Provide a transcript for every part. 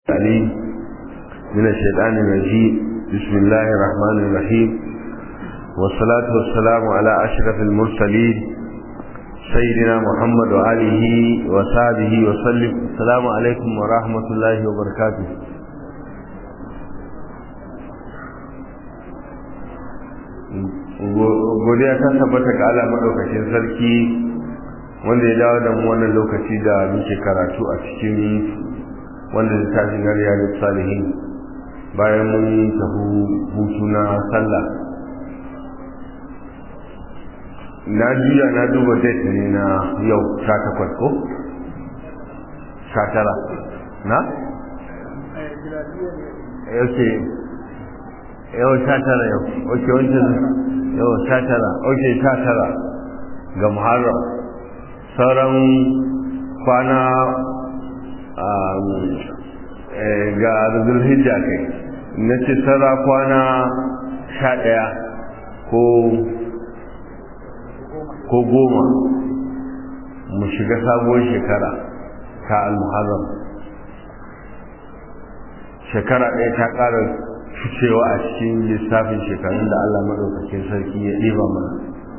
العليم من الشيطان الرجيم بسم الله الرحمن الرحيم والصلاة والسلام على أشرف المرسلين سيدنا محمد وآله وصحبه وسلم السلام عليكم ورحمة الله وبركاته godiya ta tabbata ga Allah madaukakin sarki wanda ya dawo da mu wannan lokaci da muke karatu a cikin wanda littafin na riyadu salihin bayan mun tafi hutu na sallah na juya na duba date ne na yau sha takwas ko? sha tara na? yauke yau sha tara yau oke wancan yau sha tara oke sha tara ga muharram sauran kwana ga zulhijja kai na ce sarra kwana sha ɗaya ko ko goma mu shiga sabuwar shekara ta al-muharram shekara ɗaya ta ƙara ficewa a cikin lissafin shekarun da Allah maɗaukakin sarki ya ɗiba mana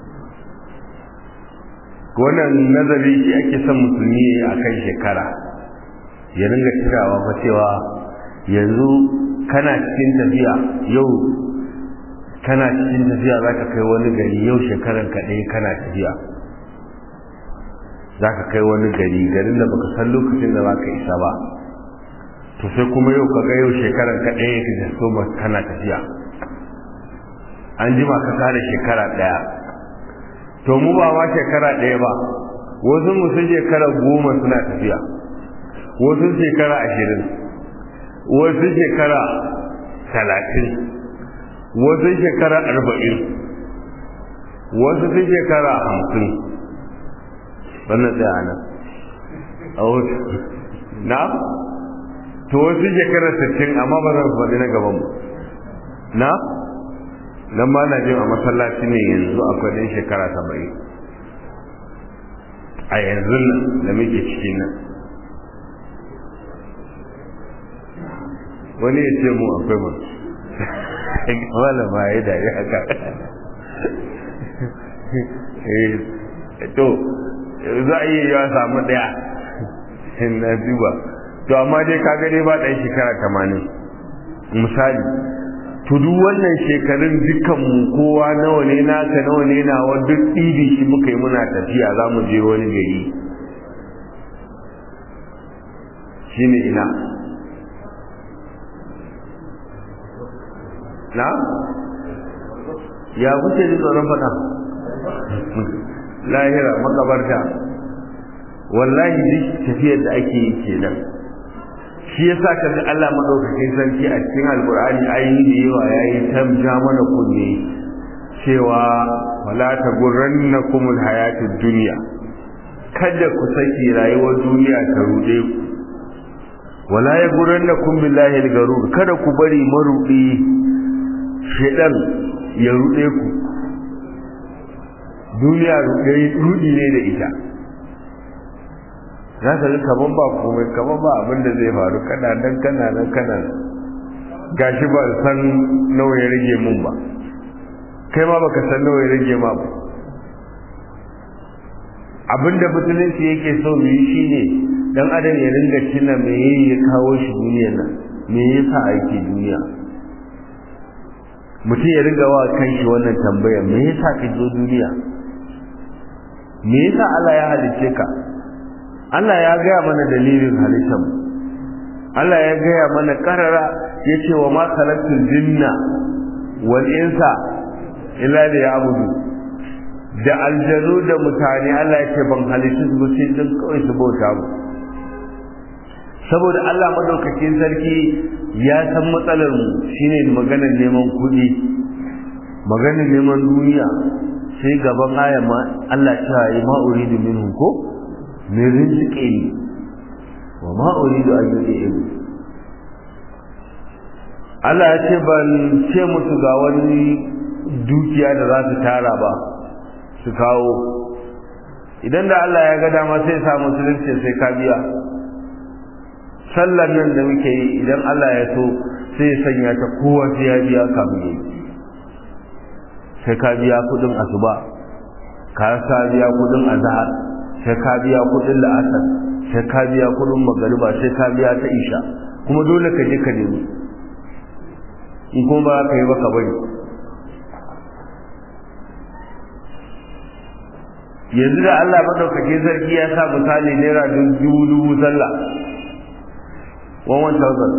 wannan nazari shi ake son musulmi a kan shekara ya ringa tunawa fa cewa yanzu kana cikin tafiya yau kana cikin tafiya za ka kai wani gari yau shekaran ka ɗaya kana tafiya za ka kai wani gari garin da baka san lokacin da za ka isa ba to sai kuma yau ka ga yau shekaran ka ɗaya ka so ba kana tafiya an jima ka kare shekara ɗaya to mu ba ma shekara ɗaya ba wasu mu sun shekara goma suna tafiya wasu shekara ashirin wasu shekara talatin wasu shekara arba'in wasu sun shekara hamsin wannan tsaya nan a wasu na to wasu shekara sittin amma ba zan faɗi na gaban mu na nan ba na jin a masallaci ne yanzu akwai ɗin shekara saba'in a yanzu nan da muke cikin nan wani ya ce mu akwai mu wala ba ya da ya haka to za a iya yawa samu daya na duba to amma dai ka gane ba ɗan shekara tamanin misali to duk wannan shekarun dukkanmu kowa nawa ne naka nawa ne nawa duk ɗibi shi muka yi muna tafiya za mu je wani gari shine ina na ya kuce ji tsoron fada lahira makabarta wallahi duk tafiyar da ake yi kenan shi yasa ka ga Allah madaukakin sarki a cikin alkur'ani ayi da yawa yayi tamja mana kunne cewa wala tagurrannakum alhayatud dunya kada ku saki rayuwar duniya ta rude ku wala yagurrannakum billahi algarur kada ku bari marudi shedan ya rude ku duniya rudi ne da ita za ka ga kaman ba komai kaman ba abin da zai faru kana nan kana nan kana gashi ba san nawa ya rage mun ba kai ma baka san nawa ya rage ma ba abin da musulunci yake so mu yi shine dan adam ya ringa tuna me ya kawo shi duniyar nan me yasa ake duniya mutum ya riga wa kanshi wannan tambaya me yasa ka zo duniya me yasa Allah ya halice ka Allah ya gaya mana dalilin halittar Allah ya gaya mana karara ya ce wa ma khalaqtul jinna wal insa illa liya'budu da aljanu da mutane Allah ya ce ban halittu su sai don kawai su bauta mu saboda Allah madaukakin sarki ya san matsalar mu shine maganar neman kuɗi maganar neman duniya sai gaban aya ma Allah ta yi ma uridu minhum ko min rizqi wa ma uridu an yu'ibu Allah ya ce ban ce musu ga wani dukiya da za su tara ba su kawo idan da Allah ya ga dama sai sa musulunci sai ka biya sallar nan da muke yi idan Allah ya so sai ya sanya ta kowa sai ya biya kamun yi sai ka biya kudin asuba ka sa biya kudin azhar sai ka biya kudin la'asar sai ka biya kudin magariba sai ka biya ta isha kuma dole ka je ka nemi in kuma ba ka yi ba ka bari yanzu da Allah madaukakin sarki ya sa misali naira dubu dubu sallah one one thousand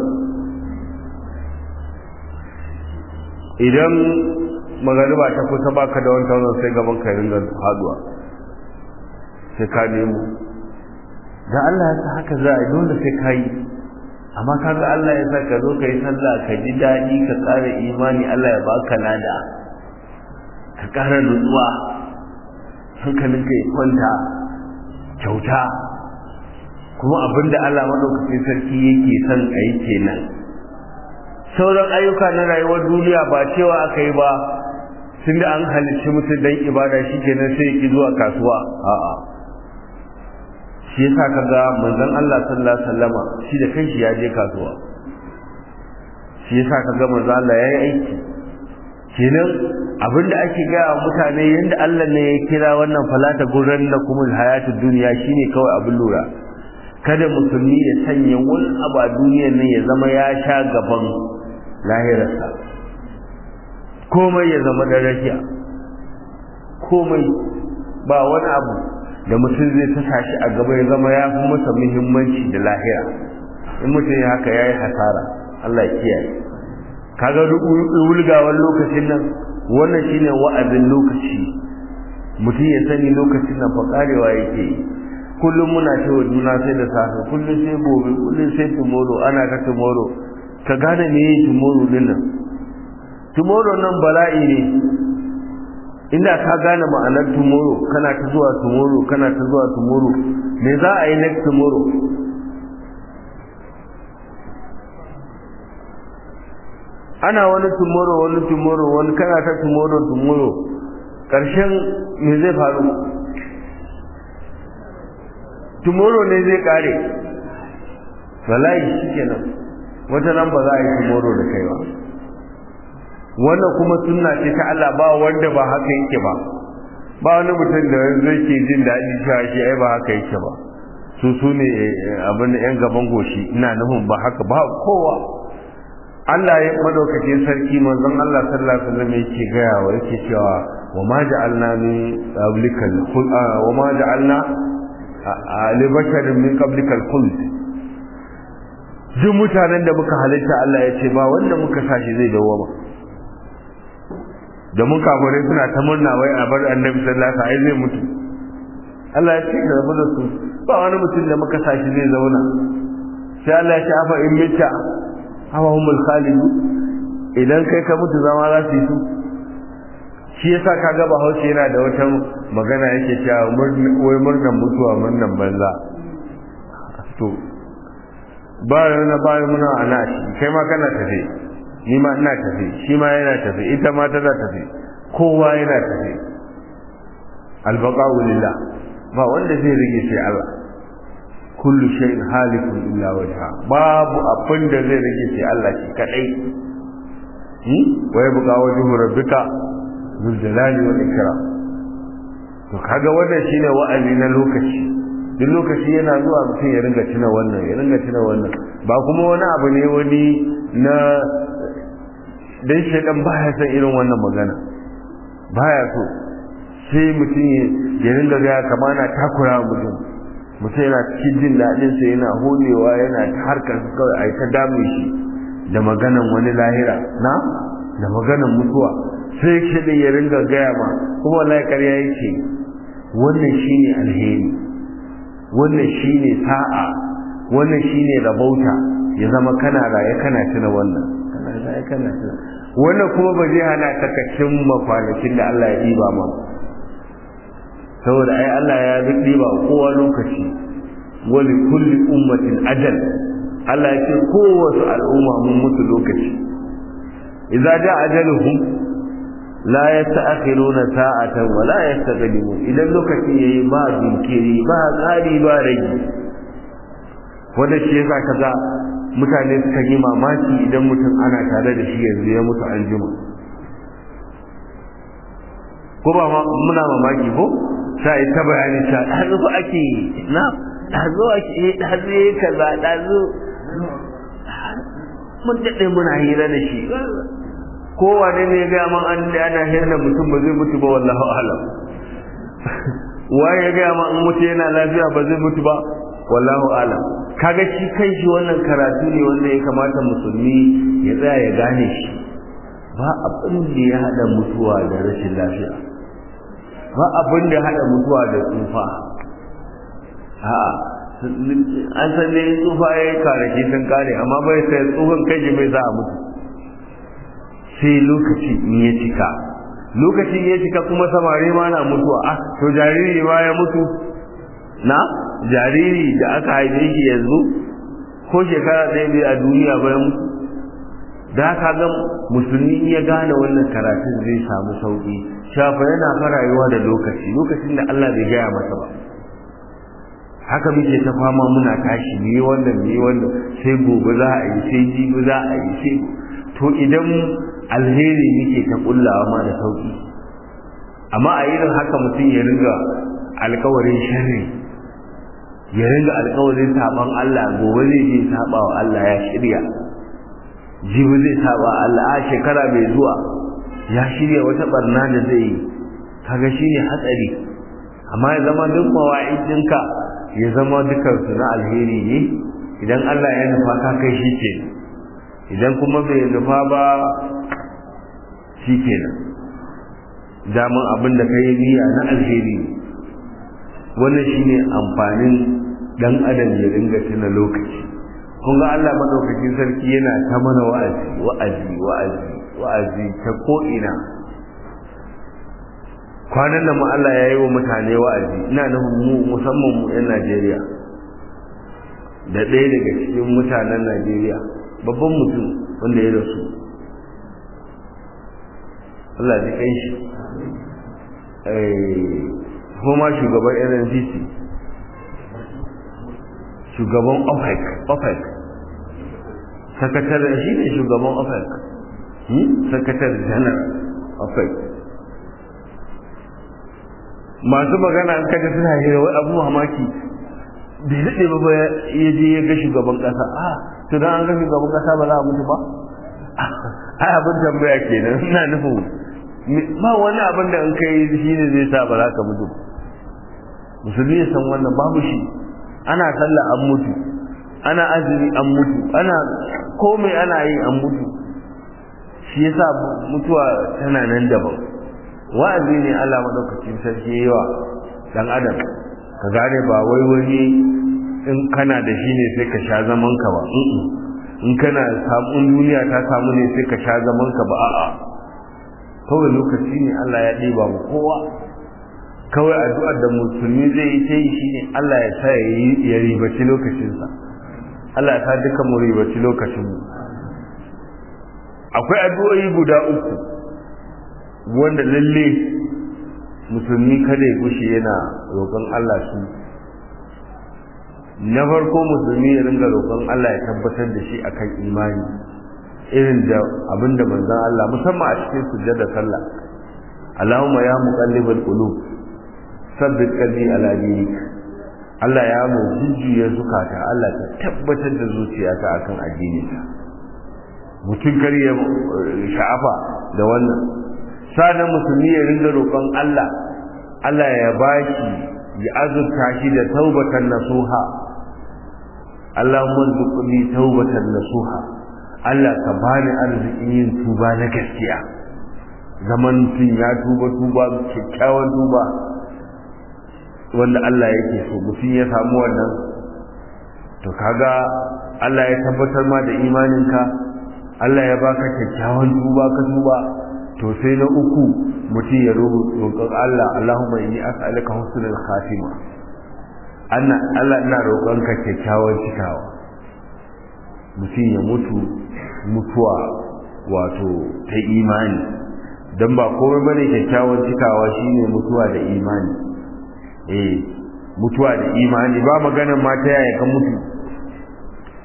idan magariba ta kusa baka da one thousand sai gaban ka ringa haduwa sai ka nemo da Allah ya sa haka za a dole sai ka yi amma kaga Allah ya sa ka zo ka yi sallah ka ji daɗi ka ƙara imani Allah ya baka lada ka ƙara nutsuwa hankalinka ya kwanta kyauta kuma abinda Allah maɗaukacin sarki yake son a yi kenan sauran ayyuka na rayuwar duniya ba cewa aka yi ba tun da an halicci mutum don ibada shi kenan sai ya ki zuwa kasuwa a'a shi yasa kaga manzon Allah sallallahu alaihi wasallama shi da kanshi ya je kasuwa shi yasa kaga manzon Allah yayi aiki kenan abinda ake gaya wa mutane yanda Allah ne ya kira wannan falata gurran na kuma hayatul duniya shine kawai abin lura kada musulmi ya sanya wani abu a duniyar nan ya zama ya sha gaban lahirarsa komai ya zama da rafiya komai ba wani abu da mutum zai tasa shi a gaba ya zama ya fi masa muhimmanci da lahira in mutum ya haka ya yi hasara Allah ya kiyaye kaga wulgawar lokacin nan wannan shine wa'azin lokaci mutum ya sani lokacin nan fa karewa yake yi kullum muna cewa juna sai da safe kullum sai gobe kullum sai tomorrow ana ta tomorrow ka gane me yi tomorrow din nan tomorrow nan bala'i ne inda ka gane ma'anar tomorrow kana ta zuwa tomorrow kana ta zuwa tomorrow me za a yi next tomorrow ana wani tomorrow wani tomorrow wani kana ta tomorrow tomorrow ƙarshen me zai faru tomorrow ne zai kare wallahi shikenan wata nan ba za a yi tomorrow da kai ba wannan kuma sunna ce ta Allah ba wanda ba haka yake ba ba wani mutum da zai ke jin daɗi cewa shi ai ba haka yake ba su su ne abin yan gaban goshi ina nufin ba haka ba kowa Allah ya madaukakin sarki manzon Allah sallallahu alaihi wasallam yake gaya wa yake cewa wa ma ja'alna min qablikal wa ma ja'alna li basharin min qablikal khuld duk mutanen da muka halitta Allah ya ce ba wanda muka sashi zai dawo ba da mun kafare suna ta murna wai a bar annabi sallallahu alaihi wasallam zai mutu Allah ya ce ka rabu da su ba wani mutum da muka sashi zai zauna sai Allah ya ce afa in mita hawa humul khalidu idan kai ka mutu zama za su yi su shi yasa kaga Bahaushe yana da wata magana yake cewa wai murnan mutuwa murnan banza to ba na ba muna ana shi kai ma kana tafe ni ma ina tafe shi ma yana tafe ita ma tana tafe kowa yana tafe albaqa'u lillah ba wanda zai rige sai Allah kullu shay'in halikun illa wajha babu abin da zai rage sai Allah shi kadai hmm wai buga wajhu rabbika zul jalali wal ikram to kaga wannan shine wa'azi na lokaci duk lokaci yana zuwa mutum ya ringa tuna wannan ya ringa tuna wannan ba kuma wani abu ne wani na dan shedan baya san irin wannan magana baya so sai mutum ya ringa ga kamar na takura mutum mutum yana cikin jin daɗin sa yana holewa yana ta harkar kawai a ta dame shi da maganan wani lahira na da maganan mutuwa sai shi ya ringa gaya ma kuma wallahi ƙarya yake wannan shine alheri wannan shine sa'a wannan shine rabauta ya zama kana raye kana tuna wannan kana raye kana tuna wannan kuma ba zai hana ka kacin makwanakin da Allah ya ɗiba ma saboda ai Allah ya ɗiba kowa lokaci wali kulli ummatin ajal Allah ya ce kowace al'umma mun mutu lokaci idza ja ajaluhum la yasta'khiruna sa'atan wa la yastaqdimun idan lokaci yayi ba jinkiri ba tsari ba rage wanda shi yasa kaga mutane suka yi mamaki idan mutum ana tare da shi yanzu ya mutu an jima ko ba muna mamaki ko sai ta bayani ta ɗazu ba ake na ɗazu ake eh ɗazu ya kaza ɗazu mun daɗe muna hira da shi kowane ne ga man an da ana hira mutum ba zai mutu ba wallahu alam waye ga man an mutu yana lafiya ba zai mutu ba wallahu alam kaga shi kai shi wannan karatu ne wanda ya kamata musulmi ya tsaya ya gane shi ba abin da ya hada mutuwa da rashin lafiya ba abin da ya hada mutuwa da tsufa a'a an san ne tsufa ya yi karaki sun kare amma bai sai tsufan kai mai za a mutu sai lokaci in ya cika lokacin ya cika kuma samari ma na mutuwa ah to jariri ma ya mutu na jariri da aka haife shi yanzu ko shekara ɗaya bai a duniya ba ya mutu da haka ga musulmi ya gane wannan karatun zai samu sauki shafa yana fa rayuwa da lokaci lokacin da Allah bai gaya masa ba haka muke ta fama muna tashi ne wannan ne wannan sai gobe za a yi sai jibi za a yi sai to idan alheri muke ta kullawa ma da sauki amma a irin haka mutum ya ringa alkawarin sharri ya ringa alkawarin saban Allah gobe zai je saba wa Allah ya shirya jibi zai saba Allah a shekara mai zuwa ya shirya wata barna da zai yi kaga shine hatsari amma ya zama duk mawa'idinka ya zama dukansu na alheri ne idan Allah ya nufa ka kai shi ke idan kuma bai nufa ba shi ke nan damun abin da ka yi niyya na alheri wannan shi ne amfanin dan adam ya ringa tuna lokaci kun ga Allah madaukakin sarki yana ta mana wa'azi wa'azi wa'azi wa'azi ta ko'ina kwanan da mu Allah ya yi wa mutane wa'azi ina nufin mu musamman mu 'yan Najeriya da ɗaya daga cikin mutanen Najeriya babban mutum wanda ya rasu Allah ji kai shi kuma shugaban NNCC shugaban OPEC OPEC sakatare shi ne shugaban OPEC sakatare janar OPEC masu magana an kaga suna hira wai abu mamaki bai daɗe ba ya je ya ga shugaban ƙasa a to dan an ga shugaban ƙasa ba za a mutu ba ai abin tambaya kenan ina nufin ba wani abin da in kai shi ne zai sa ba za ka mutu musulmi ya san wannan babu shi ana sallah an mutu ana azumi an mutu ana komai ana yi an mutu shi yasa mutuwa tana nan daban wa'azi ne Allah madaukakin sarki yawa dan adam ka gane ba wai wani in kana da shi ne sai ka sha zaman ka ba in kana samun duniya ta samu ne sai ka sha zaman ka ba a'a kawai lokaci ne Allah ya ɗiba mu kowa kawai addu'ar da musulmi zai yi ta yi shine Allah ya sa ya ribaci lokacinsa Allah ya sa duka mu ribaci lokacinmu akwai addu'o'i guda uku wanda lalle musulmi kada ya gushe yana roƙon Allah su na farko musulmi ya ringa roƙon Allah ya tabbatar da shi akan imani irin da abinda manzon Allah musamman a cikin sujjada sallah Allahumma ya muqallibal qulub sabbit qalbi ala dinik Allah ya mu jujjuya zukata Allah ta tabbatar da zuciyata akan addininka mutum kar ya sha'afa da wannan sanan musulmi ya ringa roƙon Allah Allah ya baki ya azurta shi da taubatan nasuha Allahumma rzuqni taubatan nasuha Allah ka bani arzikin yin tuba na gaskiya zaman mutum ya tuba tuba kyakkyawan tuba wanda Allah yake so mutum ya samu wannan to kaga Allah ya tabbatar ma da imaninka Allah ya baka kyakkyawan tuba ka tuba to sai na uku mutum ya roƙon Allah Allahumma inni as'aluka husnul khatima anna Allah ina roƙonka kyakkyawan cikawa mutum ya mutu mutuwa wato ta imani dan ba komai bane kyakkyawan cikawa shine mutuwa da imani eh mutuwa da imani ba maganar ma ta yaya ka mutu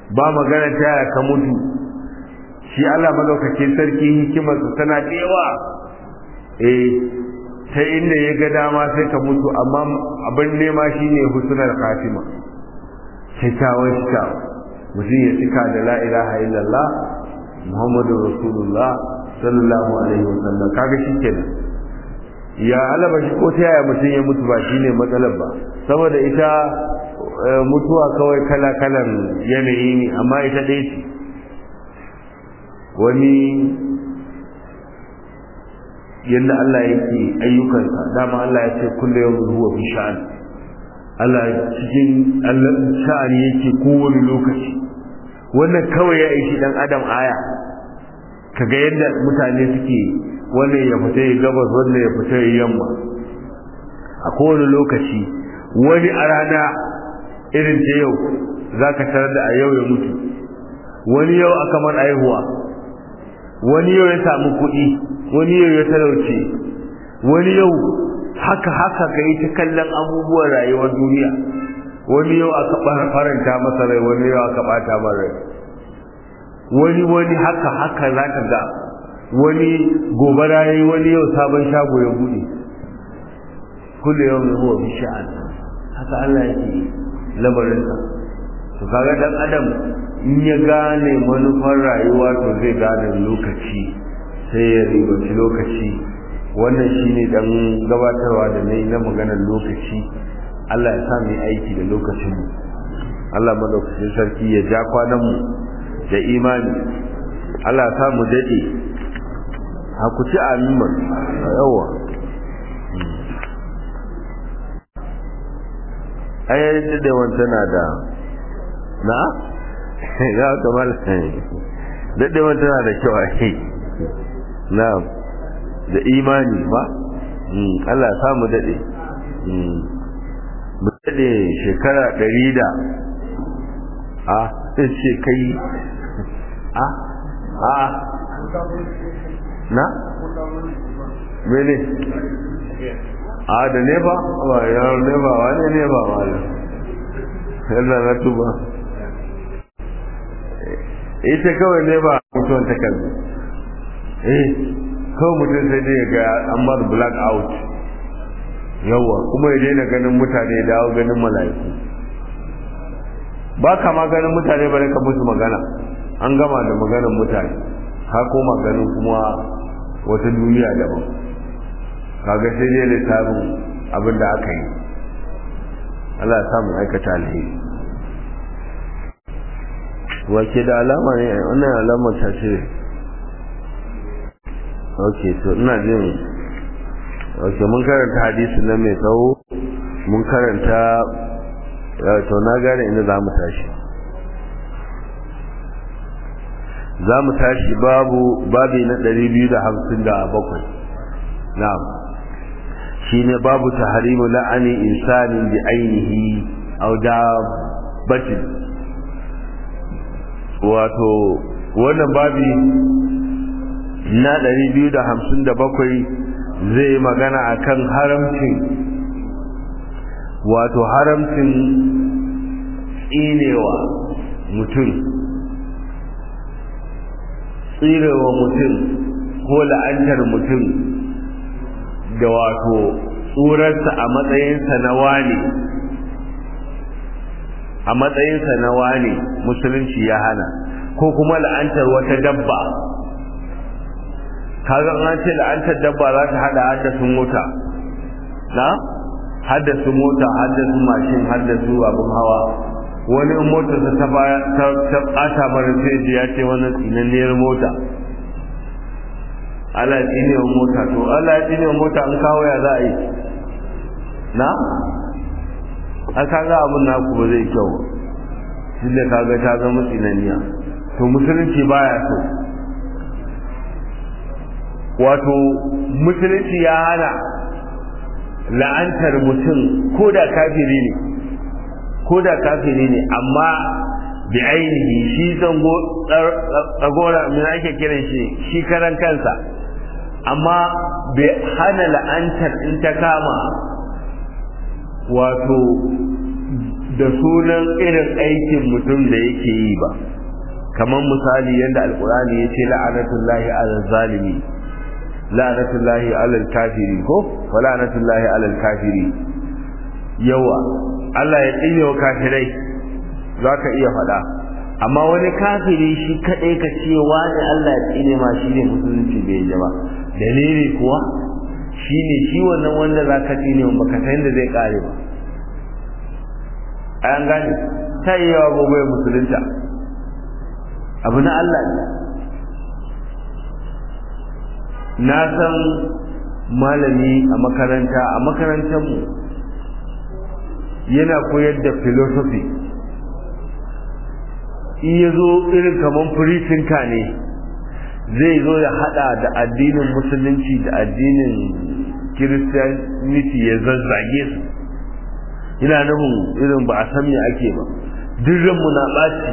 ba magana ta yaya ka mutu shi Allah madaukakin sarki hikimarsa tana da yawa eh ta inda ya ga dama sai ka mutu amma abin nema shine husnul khatima kyakkyawan shika mutum ya cika da la ilaha illallah muhammadu rasulullah sallallahu alaihi wasallam kaga shikenan ya alaba shi ko ta yaya mutum ya mutu ba shine matsalar ba saboda ita mutuwa kawai kala kalan yanayi ne amma ita ɗaya ce wani yadda Allah yake ayyukansa dama Allah ya ce kullu yawmin huwa fi sha'an Allah cikin Allah sha'ani yake kowane lokaci wannan kawai ya ishi dan adam aya kaga yadda mutane suke wannan ya fita ya gabas wannan ya fita ya yamma a kowane lokaci wani a rana irin ta yau za ka tarar da a yau ya mutu wani yau aka man aihuwa wani yau ya samu kuɗi wani yau ya talauce wani yau haka haka ka yi ta kallon abubuwan rayuwar duniya wani yau aka faranta masa rai wani yau aka bata masa rai wani wani haka haka za ka ga wani gobara yayi wani yau sabon shago ya bude kullu yau mai huwa bi sha'an haka Allah yake lamarin sa to kaga dan adam in ya gane manufar rayuwa to zai gane lokaci sai ya ribaci lokaci wannan shine dan gabatarwa da nayi na maganar lokaci Allah ya sa mu aiki da lokacin mu Allah madaukakin sarki ya ja kwanan mu da imani Allah ya sa mu dade hakuci amin yawa ai dadewan tana da na ya kamar dadewan tana da kyau ai na da imani ba Allah ya samu dade mu dade shekara ɗari da a ce kai a a na mene a da nefa ba yawon nefa wani nefa wani yadda na tuba ita kawai nefa mutuwan ta kalbi eh kawai mutum sai dai ga an bar black out yawa kuma ya daina ganin mutane ya dawo ganin mala'iku ba ka ma ganin mutane ba ka musu magana an gama da maganar mutane ka koma ganin kuma wata duniya daban kaga sai dai lissafin abin da aka yi Allah ya samu aikata alheri wace da alama ne wannan alamar ta ce ok to ina jin ok mun karanta hadisi na mai tsawo mun karanta to na gane inda za mu tashi za mu tashi babu babi na 257 na'am shine babu tahrimu la'ani insanin bi ainihi aw dabbatin wato wannan babi na 257 zai magana akan haramcin wato haramcin tsinewa mutum tsirewa mutum ko la'antar mutum da wato tsurarsa a matsayinsa na wane a matsayinsa na wane musulunci ya hana ko kuma la'antar wata dabba kaga an ce la'antar dabba za ta hada haddasun mota na haddasu mota haddasu mashin haddasu abin hawa wani in motarsa ta baya ta bata mara sai ya ce wannan tsinanniyar mota Allah ya tsine wa mota to Allah ya tsine wa mota an kawo ya za a yi na a kaga abin naku ba zai kyau shi da kaga ta zama tsinanniya to musulunci baya so wato musulunci ya hana la'antar mutum ko da kafiri ne ko da kafiri ne amma bi ainihi shi zango tsagora mai ake kiran shi shi karan kansa amma bai hana la'antar in ta kama wato da sunan irin aikin mutum da yake yi ba kamar misali yadda alkurani ya ce la'anatullahi alal zalimi la'anatullahi alal kafiri ko wa la'anatullahi alal kafiri yawa Allah ya tsine wa kafirai za ka iya faɗa amma wani kafiri shi kaɗai ka ce wani Allah ya tsine ma shi ne musulunci bai yi ba dalili kuwa shi ne shi wannan wanda za ka tsine wa baka san da zai kare ba an gane ta yi yawa gobe musulunta abu na Allah ne na san malami a makaranta a makarantarmu yana koyar da philosophy in ya zo irin kamar firitinka ne zai zo ya hada da addinin musulunci da addinin kiristiyaniti ya zazzage su ina nufin irin ba a san me ake ba dirranmu na ɓaci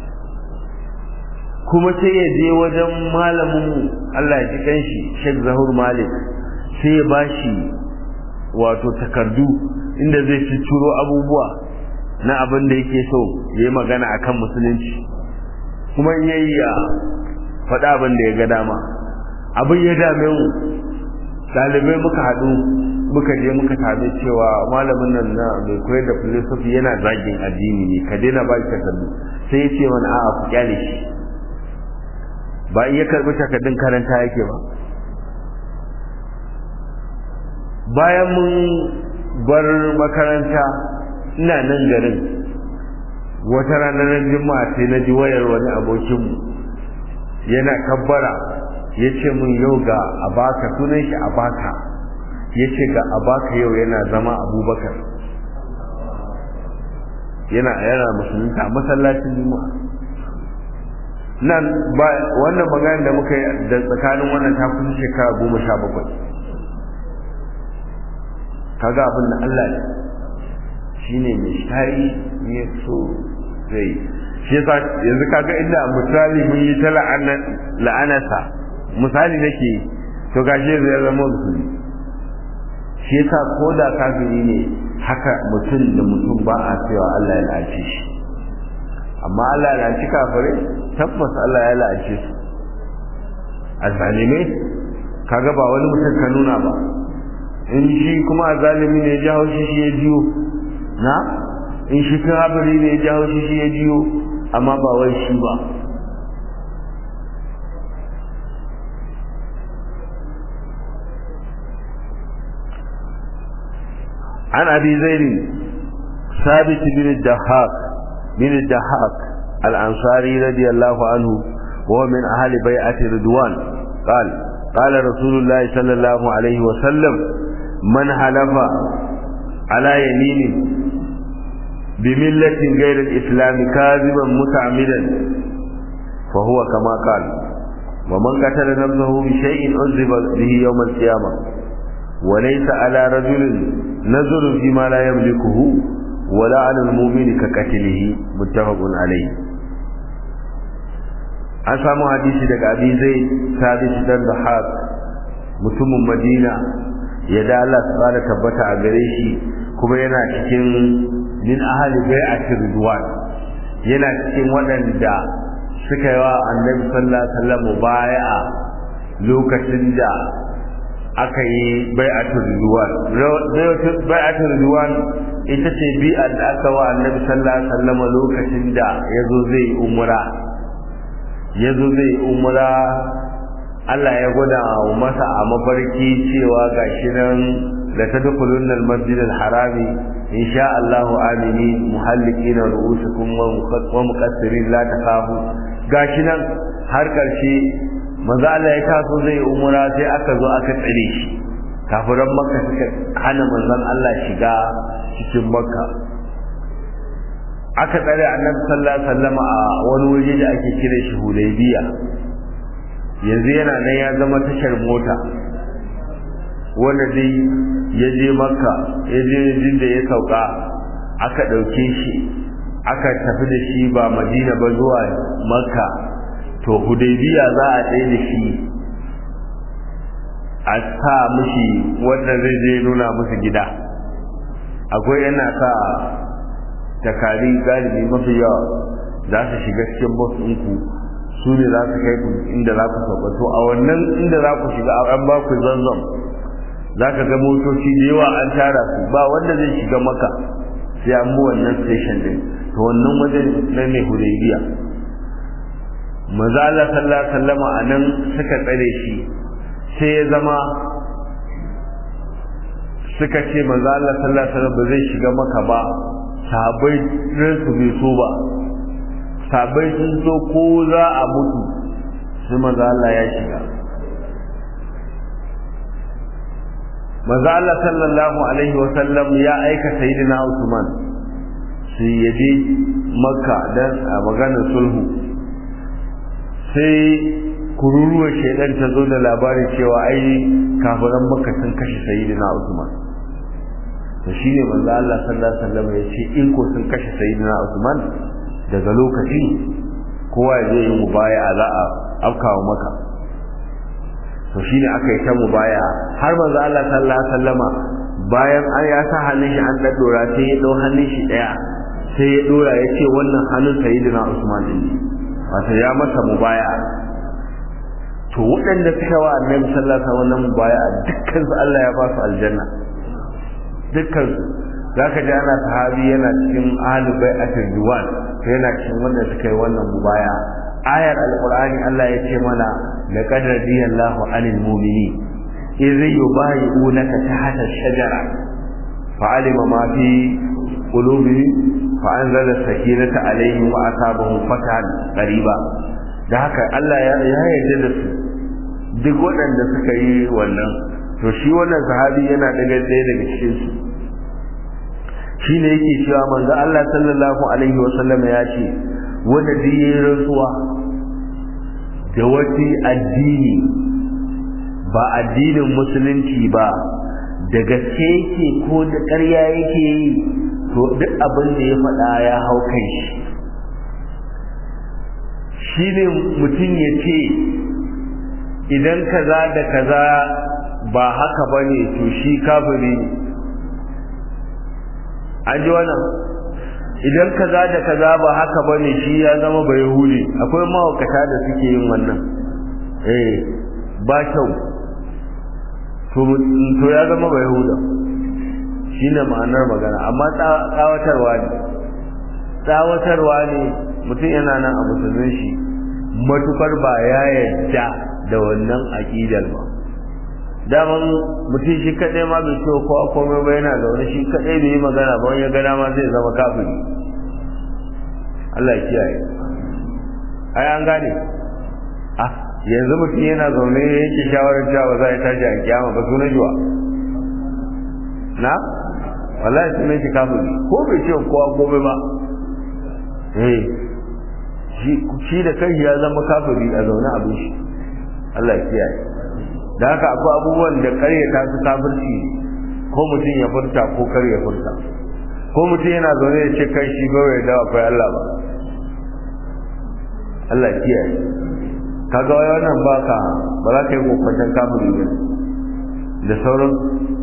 kuma sai ya je wajen malaminmu Allah ya ji kanshi Sheikh Zahur Malik sai ya bashi wato takardu inda zai ciro abubuwa na abin da yake so ya yi magana akan musulunci kuma in yayi ya faɗa abin da ya ga dama abin ya dame mu ɗalibai muka haɗu muka je muka same cewa malamin nan na mai koyar da philosophy yana zagin addini ne ka daina ba shi takardu sai ya ce mana a'a ku kyale shi ba iya karɓi takardun karanta yake ba bayan mun bar makaranta ina nan garin wata ranar juma'a sai na ji wayar wani abokinmu yana kabbara ya ce mun yau ga abaka sunan shi abaka ya ce ga abaka yau yana zama abubakar yana yana musulunta a masallacin juma'a nan ba wannan magana da muka yi da tsakanin wannan ta kusa shekara goma sha bakwai kaga abin da Allah ne shine mai shari ne so zai shi yasa yanzu kaga inda misali mun yi ta la'anasa misali nake to gashi zai zama musulmi shi yasa ko da kafiri ne haka mutum da mutum ba a cewa Allah ya la'ace shi amma Allah ya la'aci kafirai tabbas Allah ya la'ace su azalimai kaga ba wani mutum ka nuna ba in shi kuma azalimi ne ya ji haushi shi ya jiyo na in shi kafiri ne ya ji haushi shi ya jiyo amma ba wai shi ba عن أبي زيد ثابت بن الدهاق بن الدهاق الأنصاري رضي الله عنه وهو من أهل بيعة رضوان قال قال رسول الله صلى الله عليه وسلم من حلف على يمين بملة غير الإسلام كاذبا متعمدا فهو كما قال ومن قتل نفسه بشيء عذب به يوم القيامة وليس على رجل نظر فيما لا يملكه ولا على المؤمن كقتله متفق عليه an samu hadisi daga abi zai sabit dan dahab mutumin madina ya da Allah subhanahu tabbata a gare shi kuma yana cikin min ahli bai'ati ridwan yana cikin waɗanda suka yi wa annabi sallallahu alaihi wasallam bai'a lokacin da aka yi bai'atul ridwan bai'atul ridwan ita ce bi'a da aka wa annabi sallallahu alaihi wasallam lokacin da yazo zai umra yazo zai umra Allah ya gwada masa a mafarki cewa gashi nan la tadkhulunna al-masjid al-harami insha Allah amini muhallikina ru'usukum wa muqassirin la takhafu gashi nan har karshe manzo Allah ya taso zai umura sai aka zo aka tsare shi kafiran makka suka hana manzon Allah shiga cikin makka aka tsare annabi sallallahu alaihi wasallam a wani waje da ake kira shi Hudaybiya yanzu yana nan ya zama tashar mota wanda dai ya je makka ya je jin da ya sauka aka ɗauke shi aka tafi da shi ba madina ba zuwa makka to hudaybiya za a tsaye da shi a sa mushi wanda zai je nuna musu gida akwai yana sa takari galibi mafi yawa za su shiga cikin bus ɗinku su ne za su kai ku inda za ku sauka to a wannan inda za ku shiga an ba ku zanzam za ka ga motoci da yawa an tara su ba wanda zai shiga maka sai an mu wannan station din to wannan wajen na ne hudaybiya maza Allah sallallahu alaihi wasallama anan suka tsare shi sai ya zama suka ce maza Allah sallallahu alaihi wasallam ba zai shiga maka ba sahabbai su bai so ba sahabbai sun so ko za a mutu sai maza Allah ya shiga maza Allah sallallahu alaihi wasallam ya aika sayyidina Usman su yaje makka dan a maganar sulhu sai kururuwar shaidan ta zo da labarin cewa ai kafiran makka sun kashe sayyidina Usman to shine manzo Allah sallallahu alaihi wasallam ya ce in ko sun kashe sayyidina Usman daga lokacin kowa ya zai yi mubaya za a afkawa maka to shine aka yi ta mubaya har manzo Allah sallallahu alaihi wasallama bayan an ya sa hannun shi an daddora sai ya dau hannun shi daya sai ya dora ya ce wannan hannun sayyidina Usman din wato ya masa mubaya to waɗanda suka wa annabi sallallahu alaihi wasallam mubaya dukkan su Allah ya ba su aljanna dukkan su zaka ji ana sahabi yana cikin ahlul bai'atul diwan to yana cikin wanda suka yi wannan mubaya ayar alqur'ani Allah ya ce mana laqad radiyallahu anil mu'minin idh yubayi'unaka tahta ash-shajara fa'alima ma fi qulubihim fa'anzala sakinata alaihim wa asabahum fatahan qariba da haka Allah ya yarda da su duk waɗanda suka yi wannan to shi wannan sahabi yana daga ɗaya daga cikin su shi ne yake cewa manzo Allah sallallahu alaihi wa sallam ya ce wanda duk yayin rantsuwa da wati addini ba addinin musulunci ba da gaske yake ko da ƙarya yake yi to duk abin da ya faɗa ya hau kai shi shi ne mutum ya ce idan kaza da kaza ba haka ba ne to shi kafiri ne an ji wannan idan kaza da kaza ba haka ba ne shi ya zama ba yahudi akwai mahaukata da suke yin wannan eh ba kyau to ya zama ba yahuda shi ne ma'anar magana amma tsawatarwa ne tsawatarwa ne mutum yana nan a musulmin shi matukar ba ya yadda da wannan aƙidar ba daman mutum shi kaɗai ma bai ce kowa komai ba yana zaune shi kaɗai bai yi magana ba wani ya gana ma zai zama kafiri Allah ya kiyaye ai an gane ah yanzu mutum yana zaune yake shawarar cewa za a tashi a kiyama ba sunan jiwa na wallahi sunan shi kafiri ko bai ce kowa komai ba eh shi da kai ya zama kafiri a zaune abin shi Allah ya kiyaye da haka akwai abubuwan da karyata su kafirci ko mutum ya furta ko kar ya furta ko mutum yana zaune ya ce kai shi ba ya dawo akwai Allah ba Allah ya kiyaye kaga wannan baka ba za ka yi kokwanton kafiri ba da sauran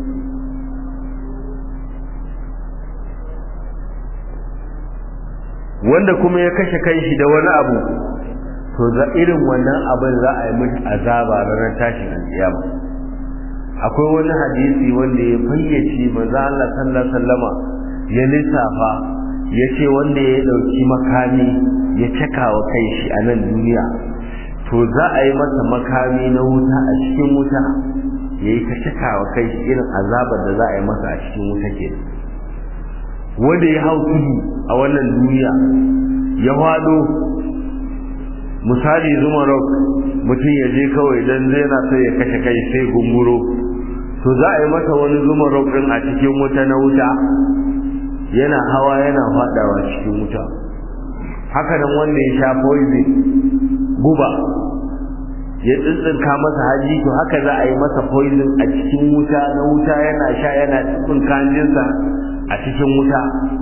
wanda kuma ya kashe kanshi da wani abu to za irin wannan abin za a yi mishi azaba ranar tashin alkiyama akwai wani hadisi wanda ya fayyace manzo Allah sallallahu alaihi wasallama ya lissafa ya ce wanda ya dauki makami ya caka wa kai shi a nan duniya to za a yi masa makami na wuta a cikin wuta ya yi ta caka wa kai shi irin azabar da za a yi masa a cikin wuta ke wanda ya hau tudu a wannan duniya ya hado misali zuma rock mutum ya je kawai dan zai na sai ya kashe kai sai gunguro to za a yi masa wani zuma rock din a cikin wuta na wuta yana hawa yana fadawa cikin wuta haka nan wanda ya sha poison guba ya tsintsinka masa haji to haka za a yi masa poison a cikin wuta na wuta yana sha yana cikin kanjinsa a cikin wuta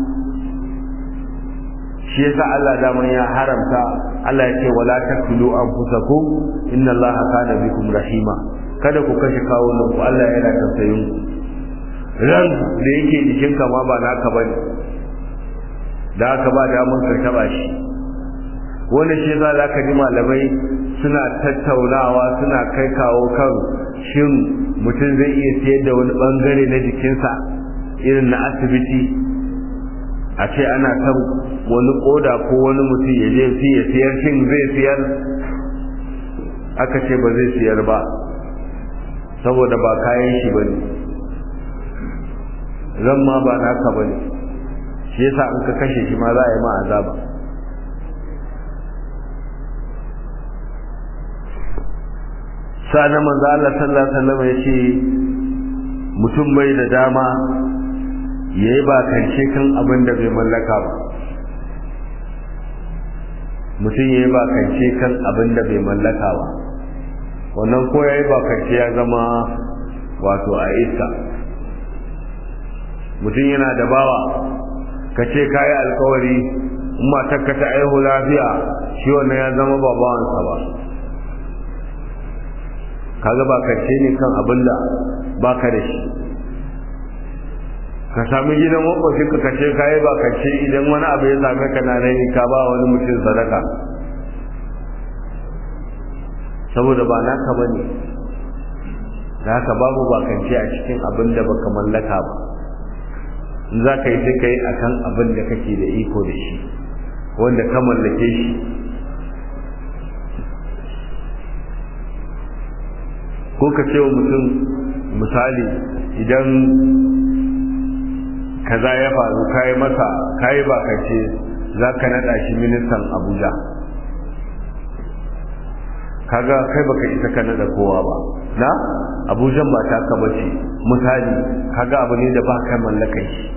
shi yasa Allah daman ya haramta Allah ya ce wala taqtulu anfusakum inna Allaha kana bikum rahima kada ku kashe kawunan ku Allah yana tausayin ku ran da yake jikin ka ma ba naka bane da aka ba damar ka taba shi wanda shi za za ka ji malamai suna tattaunawa suna kai kawo kan shin mutum zai iya siyar da wani bangare na jikinsa irin na asibiti a ce ana son wani koda ko wani mutum ya je ya siyar shin zai siyar aka ce ba zai siyar ba saboda ba kayan shi ba ne zan ma ba naka ba ne shi yasa in ka kashe shi ma za a yi ma azaba sa'an manzo Allah sallallahu alaihi wasallam yace mutum bai da dama yayi ba kance kan abin da bai mallaka ba mutum yayi ba kance kan abin da bai mallaka ba wannan ko yayi ba kance ya zama wato a iska mutum yana da bawa ka ce kayi alkawari in matarka ta aihu lafiya shi wannan ya zama ba bawansa ba kaga ba kace ne kan abin da baka da shi ka sami gidan makwashin ka kace kayi ba kace idan wani abu ya same ka na rai ka ba wani mutum sadaka saboda ba naka bane da haka babu bakance a cikin abin da baka mallaka ba in za ka yi sai ka yi a kan abin da kake da iko da shi wanda ka mallake shi ko ka ce wa mutum misali idan kaza ya faru kayi masa kayi bakance za ka naɗa shi ministan abuja kaga kai baka isa ka naɗa kowa ba na abujan ba ta ka bace misali kaga abu ne da ba ka mallaka shi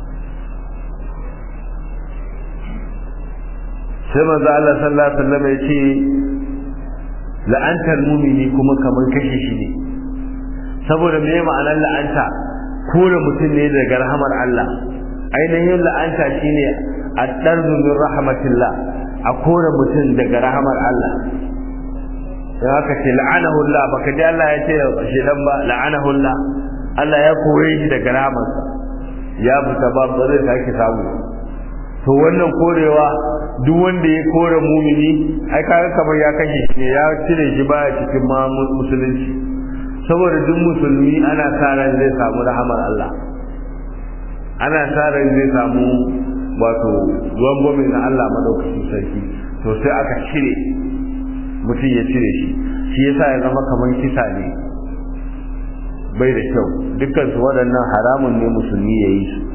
sai manzo Allah sallallahu alaihi wasallam ya ce la'antar mumini kuma kamar kashe shi ne saboda me ma'anar la'anta kore mutum ne daga rahamar Allah ainihin la'anta shine ad-darbu min rahmatillah a kore mutum daga rahamar Allah sai haka ce la'anahu Allah baka ji Allah ya ce shi dan ba la'anahu Allah Allah ya kore shi daga rahamarsa ya fita ba ba zai sake samu to wannan korewa duk wanda ya kore mumini ai kaga kamar ya kashe shi ne ya cire shi baya cikin ma musulunci saboda duk musulmi ana sa ran zai samu rahamar Allah ana sa ran zai samu wato ruwan gwami na Allah madaukakin sarki to sai aka cire mutum ya cire shi shi yasa ya zama kamar kisa ne bai da kyau dukkan su waɗannan haramun ne musulmi ya yi su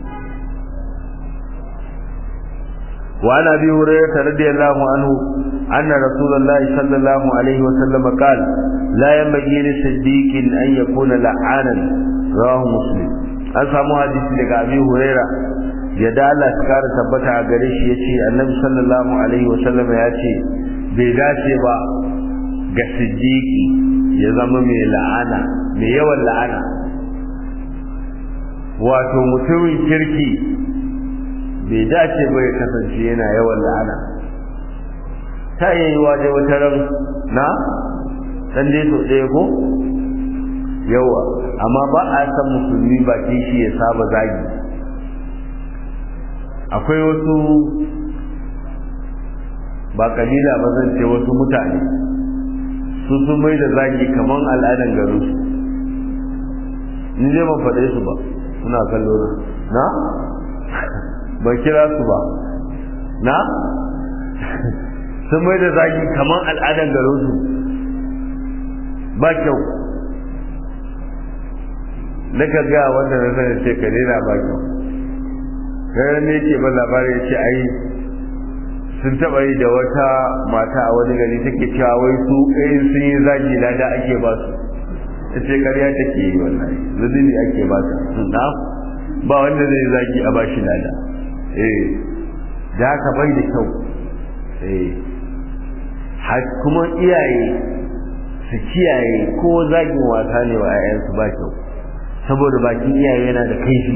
وعن ابي هريره رضي الله عنه ان رسول الله صلى الله عليه وسلم قال لا ينبغي لصديق ان يكون لعانا رواه مسلم an samu hadisi daga abi huraira ya da Allah ta kara tabbata a gare shi yace annabi sallallahu alaihi wasallam ya ce bai dace ba ga siddiqi ya zama mai la'ana mai yawan la'ana wato mutumin kirki bai dace ba ya kasance yana yawan la'ana ta yi waje wata ran na dan dai to ɗaya ko yawa amma ba a san musulmi baki shi ya saba zagi akwai wasu ba kabila ba zan ce wasu mutane su sun mai da zagi kamar al'adan garin su ni zai ban faɗe su ba suna kallo na ban kira su ba na sun mai da zagi kamar al'adan garin su ba kyau na ka gaya wanda na sani ce ka daina ba kyau gaya ne ke ban labari ya ce ai sun taɓa yi da wata mata a wani gari take cewa wai su ɗayin sun yi zagi lada ake ba su ta ce ƙarya take yi wallahi zunubi ake ba su na ba wanda zai zagi a bashi lada eh da haka bai da kyau eh kuma iyaye su kiyaye ko zagin wasa ne wa 'ya'yansu ba kyau saboda bakin iyaye yana da kaifi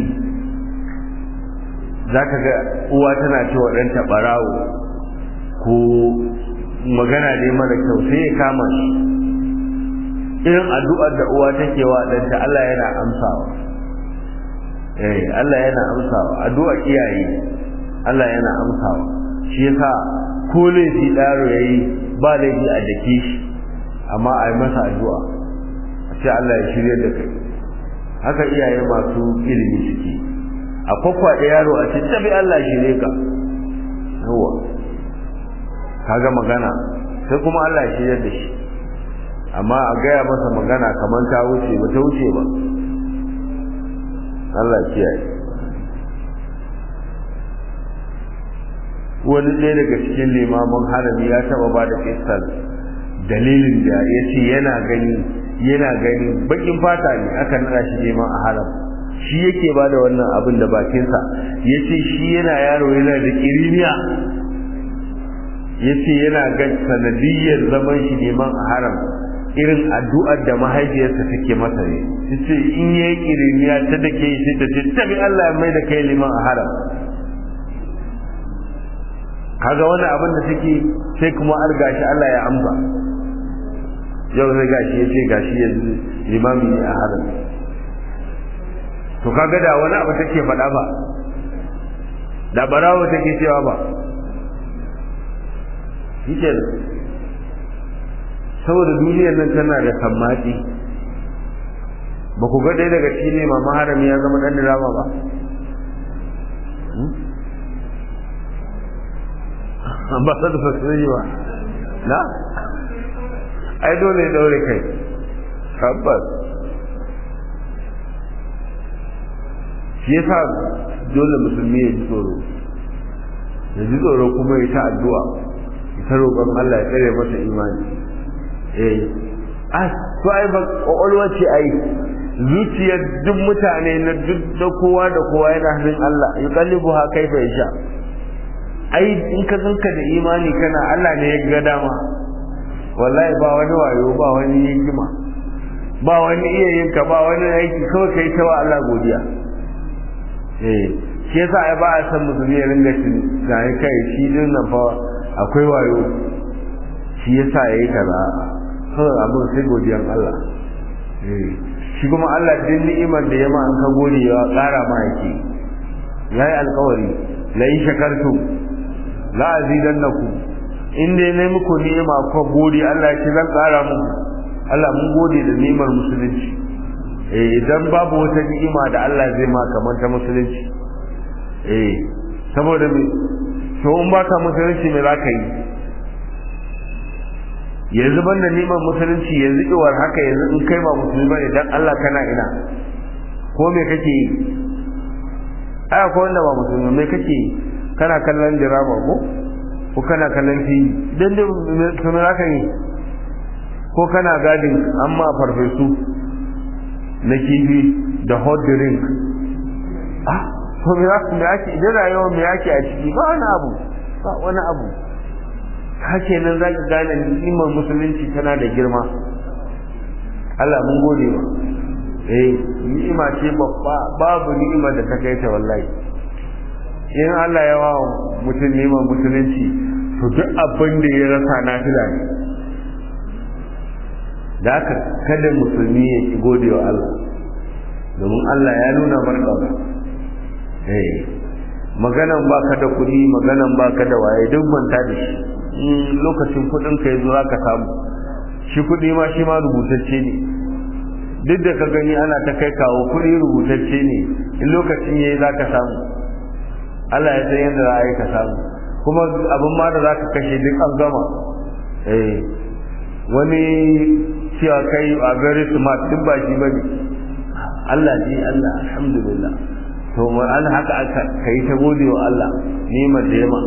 za ka ga uwa tana ce wa ɗanta ɓarawo ko magana dai mara kyau sai ya kama shi irin addu'ar da uwa take wa ɗanta Allah yana amsawa eh Allah yana amsawa addu'a iyaye Allah yana amsawa shi yasa ko laifi ɗaro ya yi ba laifi a dake shi amma a yi masa addu'a a ce Allah ya shirya da kai haka iyaye masu ilimi suke a kwakwaɗe yaro a ce tabi Allah shirye ka yawa kaga magana sai kuma Allah ya shirya da shi amma a gaya masa magana kamar ta wuce ba ta wuce ba Allah kiyaye wani ɗaya daga cikin limamin harami ya taɓa ba da kistar dalilin da ya ce yana gani yana gani bakin fata ne aka nada shi neman a haram shi yake ba da wannan abin da bakinsa ya ce shi yana yaro yana da kiriniya ya ce yana ga sanadiyyar zaman shi neman a haram irin addu'ar da mahaifiyarsa take masa ne ta ce in yayi kiriniya ta da ke shi ta ce tabi Allah mai da kai liman a haram kaga wani abin da take sai kuma an gashi Allah ya amsa yau sai gashi ya ce gashi yanzu limami ne a haram to kaga da wani abu take faɗa ba da barawo take cewa ba yake saboda duniyar nan tana da sammati ba ku ga ɗaya daga cikin ne mama harami ya zama ɗan dirama ba ba sa da fasiri ba na ai dole ya daure kai tabbas shi yasa dole musulmi ya ji tsoro ya ji tsoro kuma ya ta addu'a ya ta roƙon Allah ya tsare masa imani eh ah to ai ba kwakwalwa ce ai zuciyar duk mutane na duk da kowa da kowa yana hannun Allah ya kallibu ha kaifa ya sha ai in ka zanka da imani kana Allah ne ya ga dama wallahi ba wani wayo ba wani hikima ba wani iya yinka ba wani aiki kawai kai ta wa Allah godiya eh shi yasa ai ba a san musulmi ya ringa shi ga kai shi din nan fa akwai wayo shi yasa yayi kaza kawai abin sai godiyan Allah eh shi kuma Allah din ni'imar da ya ma an ka gode ya ƙara ma yake yayi alƙawari la in shakartum la azidannakum in dai nayi muku ni'ima ko gode Allah ya ce zan ƙara muku Allah mun gode da ni'imar musulunci eh idan babu wata ni'ima da Allah zai ma kamar ta musulunci eh saboda me to in baka musulunci me zaka yi yanzu banda ni'imar musulunci yanzu iwar haka yanzu in kai ba musulmi bane dan Allah kana ina ko me kake yi ai akwai wanda ba musulmi me kake yi kana kallon dirama ko ko kana kallon TV dan da to me zaka yi ko kana gadin amma farfesu na kifi da hot drink ah to me za me ake idan rayuwa me ake a ciki ba wani abu ba wani abu hake nan za ka gane ni'imar musulunci tana da girma Allah mun gode ba eh ni'ima ce babba babu ni'ima da ta kai ta wallahi in Allah ya wa mutum ni'imar musulunci to duk abin da ya rasa na fila ne da haka kada musulmi ya ki gode wa Allah domin Allah ya nuna marƙaba eh maganan baka da kuɗi maganan baka da waye duk manta da shi lokacin kuɗin ka yazo zaka samu shi kuɗi ma shi ma rubutacce ne duk da ka gani ana ta kai kawo kuɗi rubutacce ne in lokacin yayi zaka samu Allah ya san yadda za a yi ka samu kuma abin ma da zaka kashe duk an gama eh wani cewa kai a very smart duk ba shi bane Allah ji Allah alhamdulillah to mu an haka aka kai ta gode wa Allah ni'imar da yama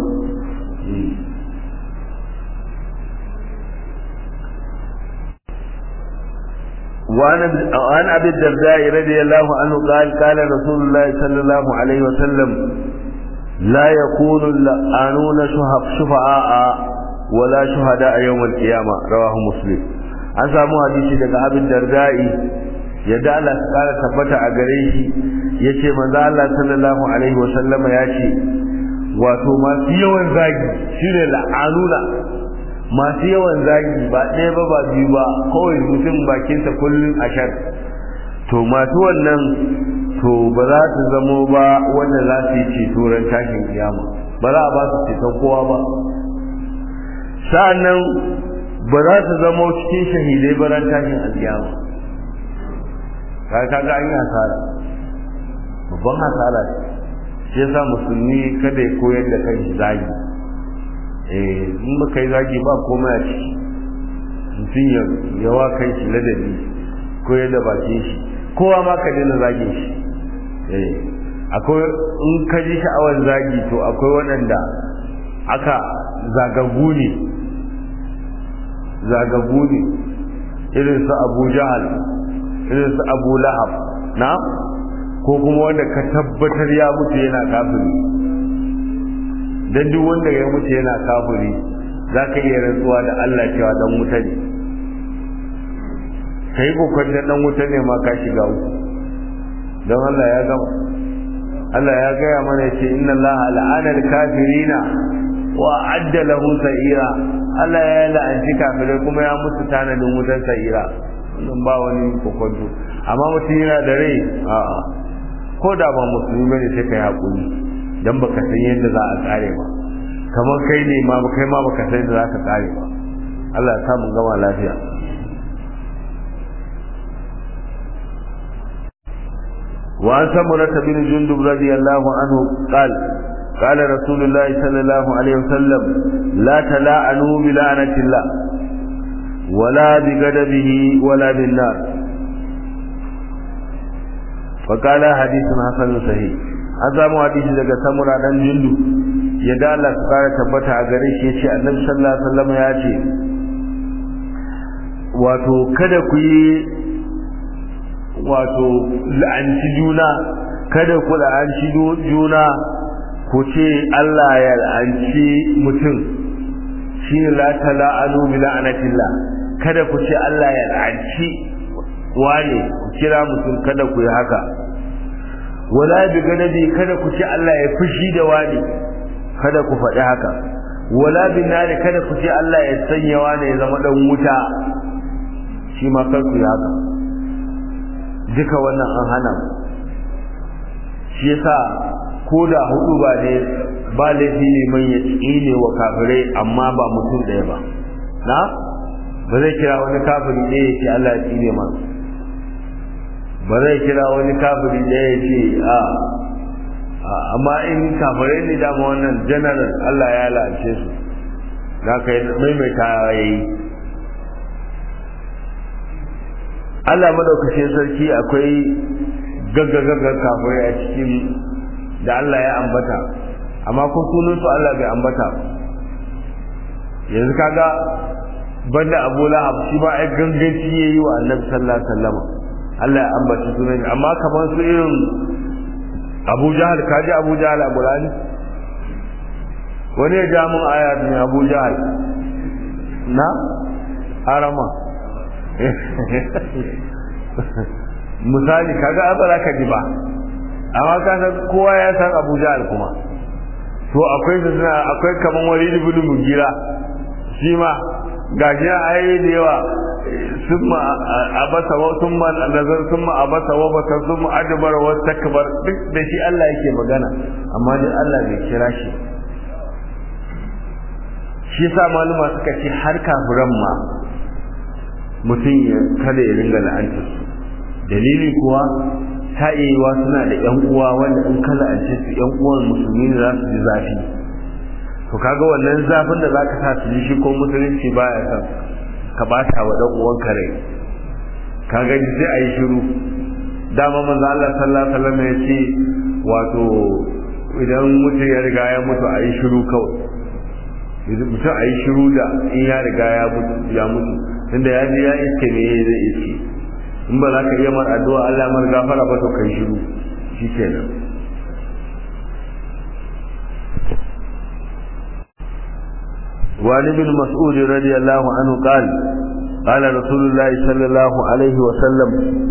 وعن عن ابي الدرداء رضي الله عنه قال قال رسول الله صلى الله عليه وسلم لا يكون اللعنون شفعاء ولا شهداء يوم القيامه رواه مسلم an samu hadisi daga abin dardai yadda Allah ta kara tabbata a gare shi yace manzo Allah sallallahu alaihi wa sallama yace wato masu yawan zagi shine la'anuna masu yawan zagi ba ɗaya ba ba biyu ba kawai mutum bakinsa kullum a shar to masu wannan to ba za su zamo ba wanda za su yi ceto ran tashin kiyama ba za a ba su ceton kowa ba sa'annan ba za su zama cikin shahidai ba ran tashin alkiyama kai kaga an yi hasara babban hasara ce shi yasa musulmi kada ya koyar da kan zagi eh in ba kai zagi ba komai a ciki mutum ya yawa kai shi ladabi koyar da bakin shi kowa ma ka daina zagin shi eh akwai in ka ji sha'awar zagi to akwai waɗanda aka zagagu ne zagagu ne irin su abu jahal irin su abu lahab na ko kuma wanda ka tabbatar ya mutu yana kafiri don duk wanda ya mutu yana kafiri za ka iya rantsuwa da Allah cewa dan wuta ne ka yi kokon da dan wuta ne ma ka shiga uku don Allah ya gama Allah ya gaya mana ce inna Allah la'ana al-kafirina wa adda lahu sa'ira Allah ya la'anci kafirai kuma ya musu tanadin wutar sa'ira wannan ba wani kokonto amma mutum yana da rai a'a ko da ba musulmi bane sai kai hakuri dan baka san yadda za a tsare ba kamar kai ne ma kai ma baka san yadda za ka tsare ba Allah ya samu gama lafiya وعن سمرة بن جندب رضي الله عنه قال قال رسول الله صلى الله عليه وسلم لا تلاعنوا بلعنة الله ولا بغضبه ولا بالنار فقال حديث حسن صحيح an samu hadisi daga samura dan jindu ya da Allah su fara tabbata a gare shi yace annabi sallallahu alaihi wasallam ya ce wato kada ku yi wato la'anci juna kada ku la'anci juna ku ce Allah ya la'anci mutum shine la tala'anu bi la'anatillah kada ku ce Allah ya la'anci wane ku kira mutum kada ku yi haka wala bi ganabi kada ku ce Allah ya fushi da wani kada ku faɗi haka wala bin nari kada ku ce Allah ya sanya wani ya zama dan wuta shi ma kar ku yi haka duka wannan an hana shi yasa ko da hudu ba ne ba laifi ne man ya tsine wa kafirai amma ba mutum ɗaya ba na ba zai kira wani kafiri ɗaya ya ce Allah ya tsine ma ba zai kira wani kafiri ɗaya ya ce a amma in kafirai ne dama wannan general Allah ya lalace su za ka yi maimaita ya yi Allah madaukakin sarki akwai gaggagaggar kafirai a cikin da Allah ya ambata amma ko sunansu Allah bai ambata yanzu kaga banda Abu Lahab shi ba ai ganganci yayi wa Annabi sallallahu alaihi wasallam Allah ya ambaci sunan amma kamar su irin Abu Jahal kaji Abu Jahal Abu Lahab wani ya ja mun aya ne Abu Jahal na arama misali kaga ba za ka ji ba amma ka san kowa ya san Abu Jahal kuma to akwai su suna akwai kaman Walid ibn Mugira shi ma gashi ayoyi da yawa summa abasa wa summa nazar summa abasa wa basa summa adbar wa takbar duk da shi Allah yake magana amma dai Allah bai kira shi shi yasa maluma suka ce har kafiran ma mutum ya kada ya ringa la'antar su dalili kuwa ta iya suna da yan uwa wanda in ka la'ance su yan uwan musulmi ne za su ji zafi to kaga wannan zafin da zaka sa su ji shi ko musulunci baya son ka bata wa dan uwan kare kaga sai ayi shiru dama manzo Allah sallallahu alaihi wasallam ya ce wato idan mutum ya riga ya mutu ayi shiru kawai mutum ayi shiru da in ya riga ya mutu ya mutu tunda ya je ya iske me zai iske in ba za ka iya mar addu'a Allah mar gafara ba to kai shiru shikenan وعن ابن مسعود رضي الله عنه قال قال رسول الله صلى الله عليه وسلم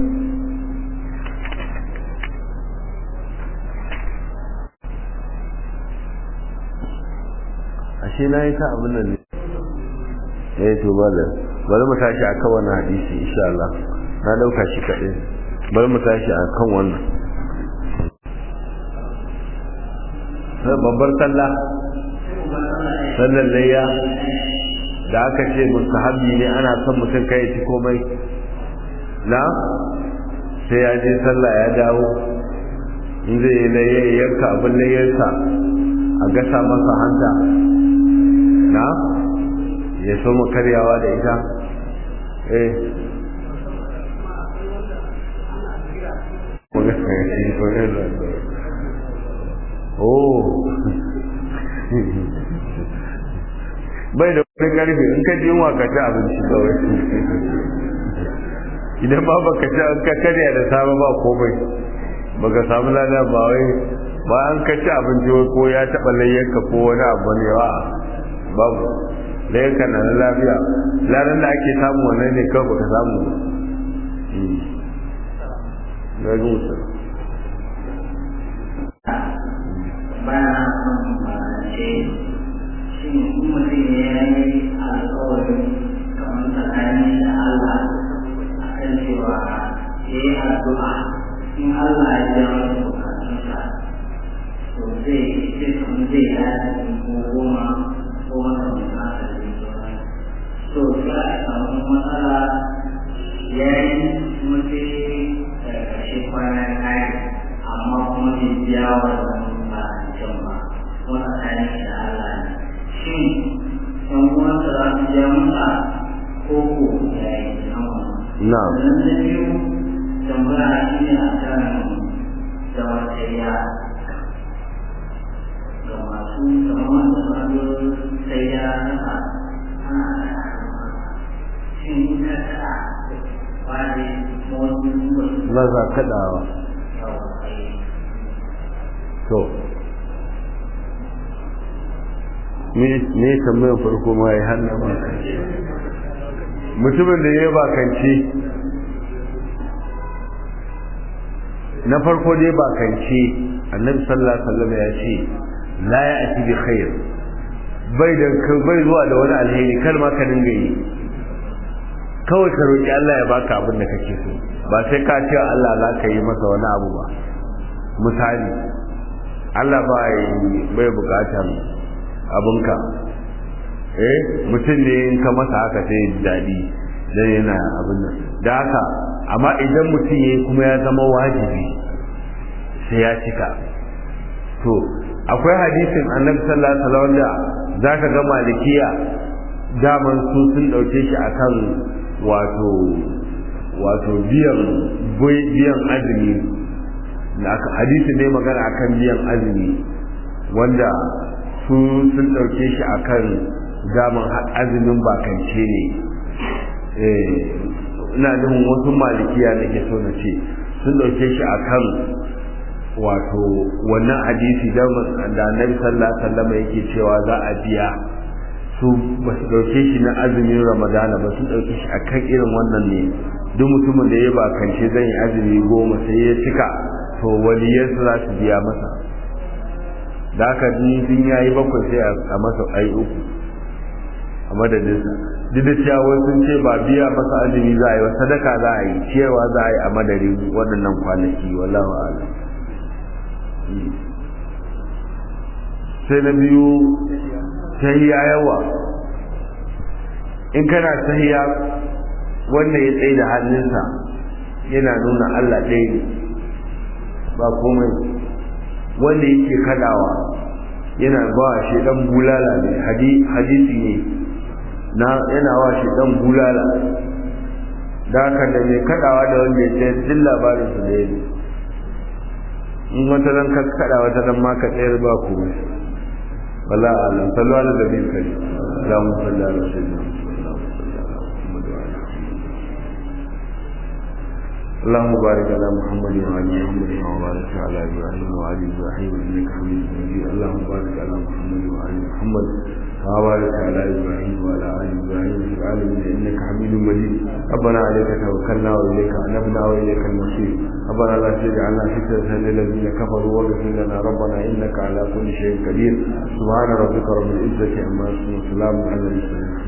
ashe na yi ta abin nan ne eh to bala bari mu tashi akan wannan hadisi insha Allah na dauka shi kaɗai bari mu tashi akan wannan babbar sallah sallar layya da aka ce mustahabbi ne ana son mutum kai ci komai na sai ya je sallah ya dawo in zai yi layya ya yanka abin layyarsa a gasa masa hanta na ya so mu karyawa da ita eh oh bai da wani karfe in ka ji ka ci abinci kawai idan ba baka ci an ka karya da safe ba komai baka samu lada ba wai ba an ka ci abinci wai ko ya taɓa layyanka ko wani abu ne ba babu layyanka na na lafiya ladan da ake samu wannan ne kawai baka samu na ga mutum bana son ce shi mutum ya yi alkawarin kamar tsakanin da Allah a kan cewa ya yi addu'a in Allah ya ja masa bukatunsa to zai zai kamar zai dace ko goma ko wani mai haka da zai to sai a samu matsala ya yi kuma sai daga ƙarshe kwana ya kare amma kuma bai biya wannan ba can ba wani tsakanin da Allah ne shin ɗan uwansa za su biya masa ko ko ya yi sama na sannan na biyu tambaya shi ne a kan zamantakewa ga masu kamar da masu sai ya rasa ana da shin in ka taɗa wani motsin wasu na za kaɗawa to me tambayar farko ma ya hannu ba mutumin da ya yi bakance na farko dai bakance annabi sallallahu alaihi wasallam ya ce la ya ati bi khair bai da bai zuwa da wani alheri kar ma ka dinga yi kawai ka roki Allah ya baka abin da kake so ba sai ka ce Allah za ka yi masa wani abu ba misali Allah ba bai bukatar abinka eh mutum ne in ka masa haka sai ji daɗi dan yana abin nan da haka amma idan mutum yayi kuma ya zama wajibi sai ya cika to akwai hadisin annabi sallallahu alaihi wasallam da zaka ga malikiya daman su sun dauke shi akan wato wato biyan biyan azumi hadisi ne magana akan biyan azumi wanda su sun ɗauke shi akan zaman azumin bakance ne ina nufin wasu malikiya nake so na ce sun ɗauke shi akan wato wannan hadisi da annabi sallallahu alaihi wasallam yake cewa za a biya su ba su ɗauke shi na azumin ramadana ba sun ɗauke shi akan irin wannan ne duk mutumin da ya bakance zan yi azumi goma sai ya cika to waliyarsa za su biya masa da haka din ya yi bakwai sai a masa ai uku a madadinsa duk da cewa wasu sun ce ba biya masa azumi za a yi sadaka za a yi ciyarwa za a yi a madadin waɗannan kwanaki wallahu a'lam sai na biyu tahiya yawa in kana tahiya wanda ya tsaye da hannunsa yana nuna Allah ɗaya ne ba komai wanda yake kadawa yana ba shi dan bulala ne hadisi ne na yana wa shi dan bulala da haka da mai kadawa da wanda ya tsayar duk labarin su da yake in wata ran ka kada wata ran ma ka tsayar ba komai wala alam sallu ala nabiyil karim Allahumma salli ala sayyidina اللهم بارك على محمد وعلى محمد وبارك على ابراهيم وعلى ابراهيم انك حميد مجيد اللهم بارك على محمد وعلى محمد وبارك على ابراهيم وعلى ال ابراهيم في العالمين انك حميد مجيد ربنا عليك توكلنا واليك انبنا واليك المصير ربنا لا تجعلنا فتنه للذين كفروا واغفر لنا ربنا انك على كل شيء قدير سبحان ربك رب العزه عما يصفون وسلام على المرسلين